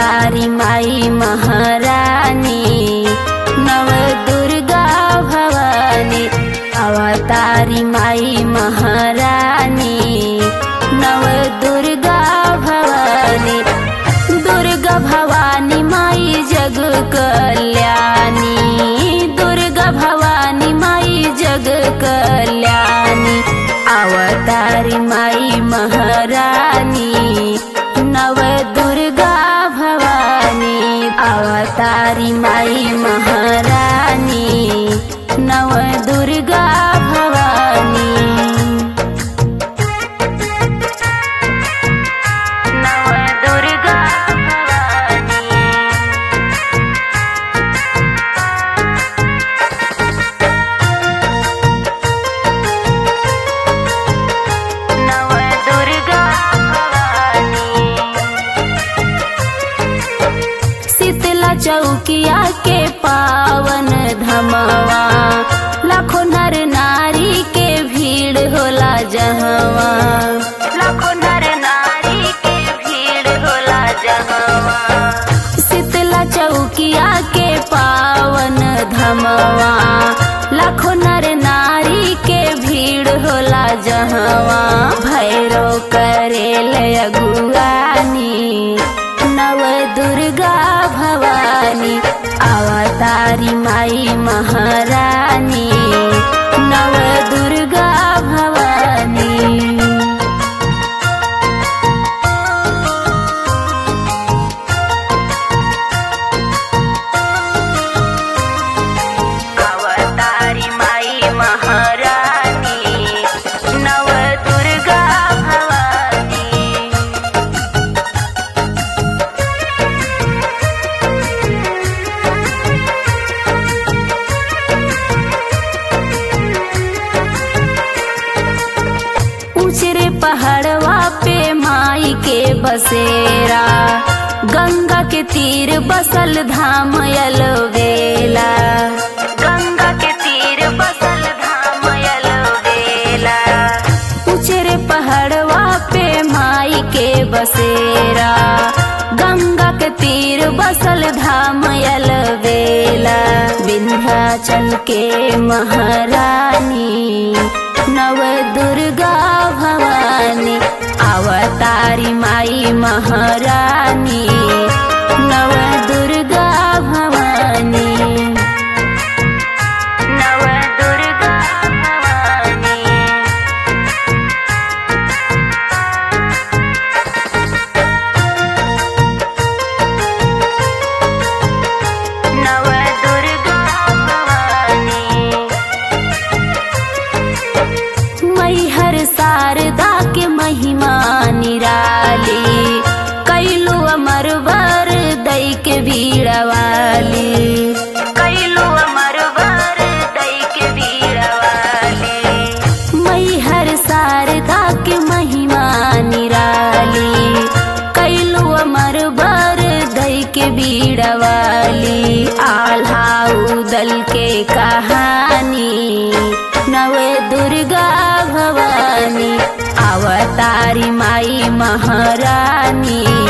अवतारी माई महारानी नव दुर्गा भवानी अवतारी माई महारानी नव दुर्गा भवानी दुर्गा भवानी माई जग कल्याणी दुर्गा भवानी माई जग कल्याणी अवतारी माई महारानी नव दुर्गा भवानी अवतारी माई महारानी नव दुर्गा भवानी नव दुर्गा भवानी नव दुर्गा भवानी शीतला चौकिया के पावन धमवा लाखों नर नारी के भीड़ होला जहवा लाखों नर नारी के भीड़ होला जहवा शीतला चौकिया के पावन धमवा लाखों नर नारी के भीड़ होला जहवा भैरो करेल अगुआनी नव दुर्गा भवानी अवतारी माई महारानी नव दुर्गा भवानी अवतारी माई महारानी नव दुर्गा भवानी ऊंचरे पहाड़वा पे माई के बसेरा गंगा के तीर बसल धाम अलवेला गंगा के तीर बसल धाम अलवेला ऊंचरे पहाड़वा पे माई के बसेरा गंगा के तीर बसल धाम अलवेला विंध्याचल के महारानी नव दुर्गा भवानी अवतारी माई महारानी नव दुर्गा भवानी नव दुर्गा भवानी नव दुर्गा भवानी मैहर शारदा के महिमा निराली कैलू अमर वर दई के बीड़वाली कैलू अमर वर दई के बीड़वाली मैहर शारदा के महिमा निराली कैलू अमर वर दई के बीड़वाली आल्हा उदल के कहानी नव दुर्गा भवानी अवतारी माई महारानी